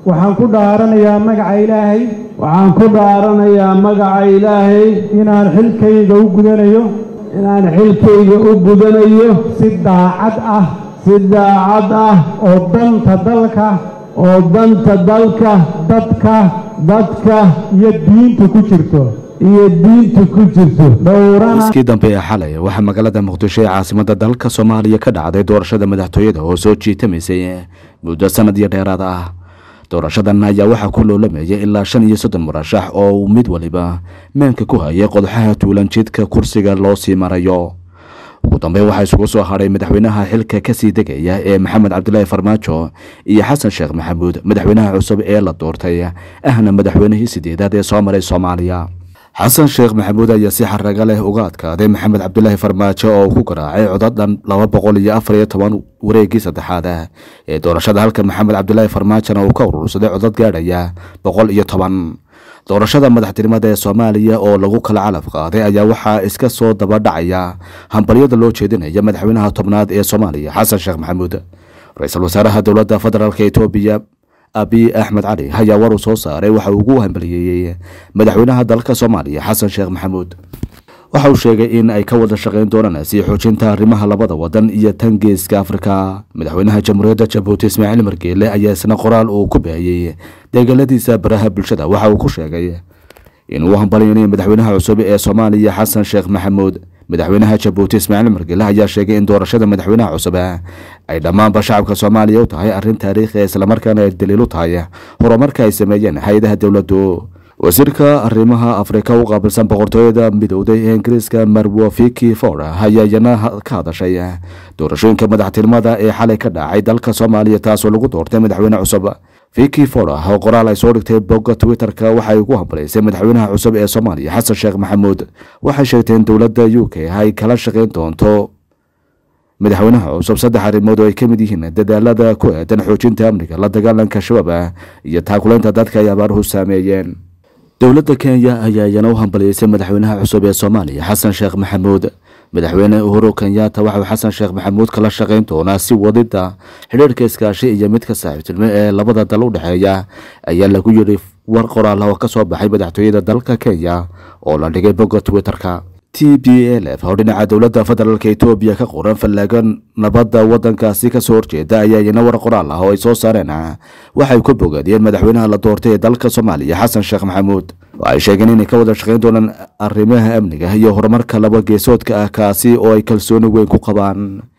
waxaan ku dhaaranayaa magaca ilaahay waxaan ku dhaaranayaa magaca ilaahay inaan xilkayga u gudanayo inaan xilkayga u gudanayo si daacad ah si daacad ah oo danta dalka oo danta dalka dadka dadka iyo diinta ku jirto iyo diinta ku jirto dhowrana iskii dambe ee xalay waxaa magaalada muqdisho ee caasimada dalka soomaaliya ka dhacday doorashada madaxtooyada oo soo jiitamaysay muddo sanad iyo dheeraad ah doorashadan ayaa waxaa ku loolamayay ilaa shan iyo soddon murashax oo uu mid waliba meenka ku hayay qodoxaha tuulan jidka kursiga loo sii marayo ugu dambeyn waxaa isugu soo hadhay madaxweynaha xilka kasii degaya ee maxamed cabdilaahi farmaajo iyo xasan sheekh maxamuud madaxweynaha cusub ee la doortay ahna madaxweynihii sideedaad ee soo maray soomaaliya xasan sheekh maxamuud ayaa si xaraga leh uga adkaaday maxamed cabdilaahi farmaajo oo ku garaacay codadhan laba boqol iyo afar iyo toban wareegii saddexaad ee doorashada halka maxamed cabdilaahi farmaajona uu ka urursaday codad gaadhaya boqol iyo toban doorashada madaxtinimada ee soomaaliya oo lagu kala calaf qaaday ayaa waxaa iska soo daba dhacaya hambalyada loo jeedinaya madaxweynaha tobnaad ee soomaaliya xasan sheekh maxamuud ra-iisul wasaaraha dowladda federaalk etoobiya abiy axmed cali ayaa war uu soo saaray waxa uu ugu hambaliyeeyey madaxweynaha dalka soomaaliya xasan sheekh maxamuud waxa uu sheegay in ay ka wada shaqayn doonaan sii xoojinta arrimaha labada wadan iyo tan geeska afrika madaxweynaha jamhuuriyadda jabuuti ismaaciil margeele ayaa isna qoraal uu ku baahiyey deegaladiisa baraha bulshada waxa uu ku sheegay inuu hambalyanayo madaxweynaha cusub ee soomaaliya xasan sheekh maxamuud madaxweynaha jabuuti ismaaciil margeele ayaa sheegay in doorashada madaxweynaha cusub ay dhammaanba shacabka soomaaliya u tahay arrin taariikhi islamarkaana ay daliil u tahay horumarka ay sameeyeen hay-adaha dowladdu wasiirka arrimaha afrika u qaabilsan boqortooyada midowday ee ingiriiska marwo fiki ford ayaa iyana ka hadashay doorashooyinka madaxtinimada ee xalay ka dhacay dalka soomaaliya taasoo lagu doortay madaxweyne cusub fiki ford oo qoraal ay soo dhigtay bogga twitter-ka waxay ugu hambalaysay madaxweynaha cusub ee soomaaliya xasan sheekh maxamuud waxay sheegtay in dowladda u k ay kala shaqayn doonto madaxweynaha cusub saddex arrimood oo ay ka mid yihiin dadaalada ku aadan xoojinta amniga la dagaalanka shabaab iyo taakulaynta dadka ay abaaruhu saameeyeen dowladda kenya ayaa iyana u hambaliyeysay madaxweynaha cusub ee soomaaliya xasan sheekh maxamuud madaxweyne uhuru kenyatta waxauu xasan sheekh maxamuud kala shaqayn doonaa si wadida xidhiirhka iskaashi iyo midka saaxiibtilmo ee labada dal u dhexeeya ayaa lagu yidhi war qoraal oo ka soo baxay madaxtooyada dalka kenya oo la dhigay bogga twitter-ka t b l f oo dhinaca dowladda federaalk etoobiya ka qoran fallaago nabadda waddankaasi kasoo horjeeda ayaa iyana war qoraal ah oo ay soo saareen waxay ku bogaadiyeen madaxweynaha la doortay ee dalka soomaaliya xasan sheekh maxamuud waxay sheegeen inay ka wada shaqayn doonaan arrimaha amniga iyo horumarka laba geesoodka ah kaasi oo ay kalsooni weyn ku qabaan